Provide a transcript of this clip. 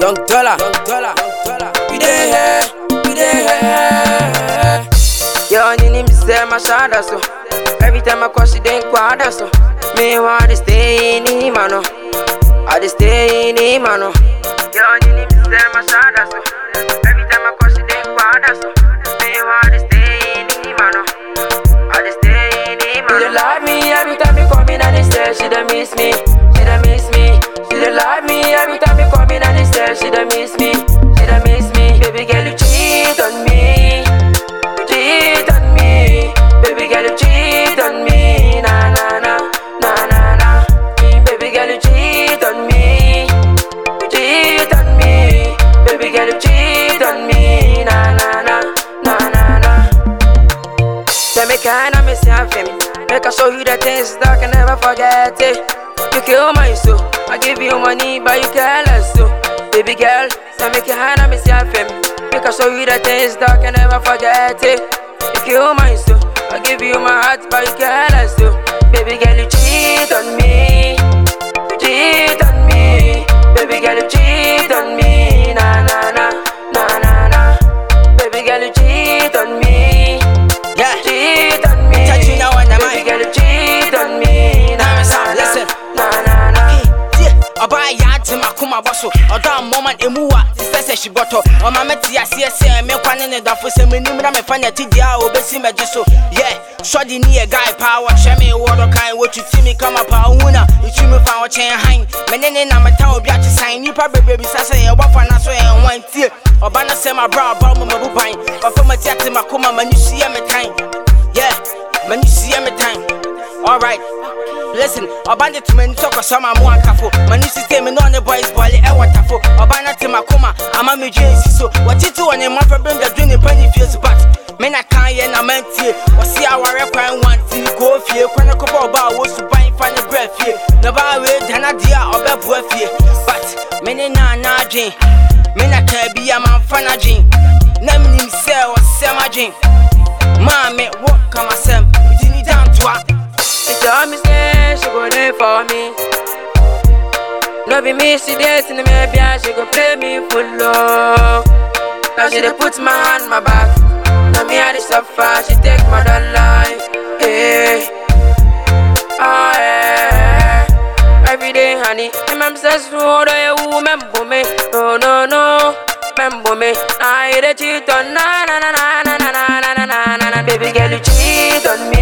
Young dollar, young dollar, young dollar. We dey here, we dey here. Yo, you need me say my shadow so. Every time I call, she dey quadra so. Me want to stay in him, no. I dey stay in him, no. Yo, you need me say my shadow so. Every time I call, she dey quadra so. Me want to stay in him, no. I dey stay in him, no. She dey love me every time you come in and they say she dey miss me. She dey miss me. She dey love me every time you come in and they say she dey miss me. She dey miss me. Baby girl, you cheat on me. You cheat on me. Baby girl, you cheat on me. Na na na na na na. Baby girl, you cheat on me. You cheat on me. Baby girl, you cheat on me. Na na na na na na. Say me kinda miss you for me. Make I show you the things that I can never forget it. You kill my soul. I give you money, but you careless so. Baby girl, say me kinda miss you for me. Make I show you the things that I can never forget it. You kill my soul. I give you my heart, but you careless so. Baby girl, you cheat on me. You cheat on me. Baby girl, you cheat on me. Na na na na na na. Baby girl, you cheat on me. Yeah. Cheat on me. Touch you now and I'm Baby out. girl, you cheat on me. Na Now it's na on, na listen. na na na. ɔbaa yɛ ate makoma bɔ so ɔdɔ ammɔma emu wa te sɛ sɛ hyibɔtɔ ɔma mɛte aseɛ sɛ mekwa ne ne dafo sɛ menim na mefa ne atideɛ a obɛsi magye so yɛ sɔde ne yɛ guy paa wɔhyɛ me wɔdɔ kan wɔtuti me kama paa wohu na ɛtwi me fa wɔkyɛn han mene ne na meta obi akye san nnipa bebree bisa sɛ yɛbɔfa na so yɛ nwan tie ɔba no sɛ mabrɛ ɔba mu mabu ban ɔfa mati ate makoma m'ani so yɛ me tan yɛ m'ani so yɛ me tan alright Listen, ọba de tuma ni tọkọ sọma mu akafo mani sise mi náà ni boys bọọli ẹwọ tafo ọba náà ti ma kó ma àmà mi ju èsì so wọ́títí wọ̀ ni mọ́fẹ́ bí ndàdú ni pẹ́ni fie so bat mi na kan yẹ na máa ń tie wọ́sí àwárẹ̀ kwan wọn ti ni kò fie kwan kó bọ̀ ọba àwọ̀ sùn báyìí fa ni brẹ̀ fie na ọba àwẹ̀ dáná di a ọbẹ̀ bu ẹ fie but mi ni náà náà dwen mi na kàn bí a máa ń fa náà dwen náà mi ni sẹ́ ọ̀sẹ́ máa dwen maame wọ́ kàmá sẹ́m ìdí ni dáńtọ́a. She tell me say she go there for me. No be me, she dating me, maybe she go play me full love. Now she dey put my hand my back. Now me I dey suffer, she take my dollar. Hey, ah yeah. Every day, honey, I'm obsessed with all the women, me. No, no, no, remember me. I hate a cheat on na na na na na na na na na na na. Baby girl, you cheat on me.